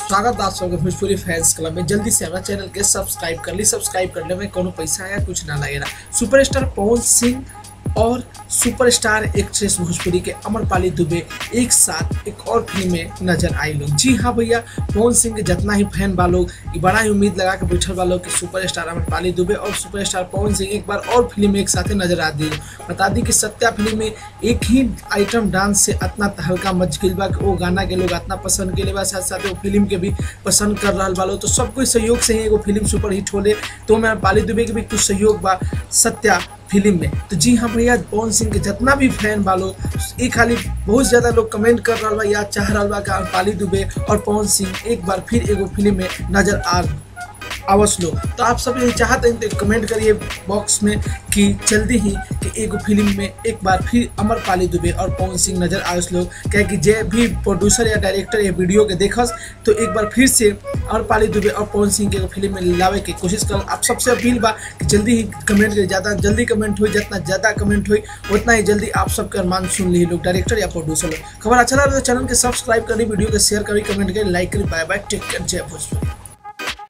स्वागत आप सबके भोजपुरी फैंस क्लब में जल्दी से हमारा चैनल के सब्सक्राइब कर ली सब्सक्राइब करने में कोनो पैसा या कुछ ना लगेगा सुपरस्टार पवन सिंह और सुपरस्टार एक्ट्रेस भोजपुरी के अमरपाली दुबे एक साथ एक और फिल्म में नजर आई लोग जी हाँ भैया पवन सिंह के जितना ही फैन बा लोग ये बड़ा ही उम्मीद लगा के बैठल बा लोग कि सुपरस्टार अमरपाली दुबे और सुपरस्टार पवन सिंह एक बार और फिल्म में एक साथ नजर आ दी बता दी कि सत्या फिल्म में एक ही आइटम डांस से इतना हल्का मच गई बा कि वो गाना के लोग इतना पसंद के बा साथ साथ वो फिल्म के भी पसंद कर रहा बा लोग तो सब कोई सहयोग से ही एगो फिल्म सुपर हिट होले तो मैं पाली दुबे के भी कुछ सहयोग बा सत्या फिल्म में तो जी हाँ भैया पवन सिंह के जितना भी फैन बालो ये खाली बहुत ज़्यादा लोग कमेंट कर रहा बा या चाह रहा बा कि पाली दुबे और पवन सिंह एक बार फिर एगो फिल्म में नजर आ आवस लो तो आप सब यही चाहते हैं तो कमेंट करिए बॉक्स में कि जल्दी ही कि एगो फिल्म में एक बार फिर अमरपाली दुबे और पवन सिंह नजर आवस लो क्या कि जे भी प्रोड्यूसर या डायरेक्टर ये वीडियो के देखस तो एक बार फिर से अमरपाली दुबे और पवन सिंह के एगो फिल्म में लावे की कोशिश कर आप सबसे अपील बा कि जल्दी ही कमेंट करिए ज़्यादा जल्दी कमेंट हुई जितना ज़्यादा कमेंट हुई उतना ही जल्दी आप सबके अरमान सुन ली लोग डायरेक्टर या प्रोड्यूसर लोग खबर अच्छा लगा तो चैनल के सब्सक्राइब करी वीडियो के शेयर करी कमेंट करी लाइक करी बाय बाय टेक केयर जय भोजपुरी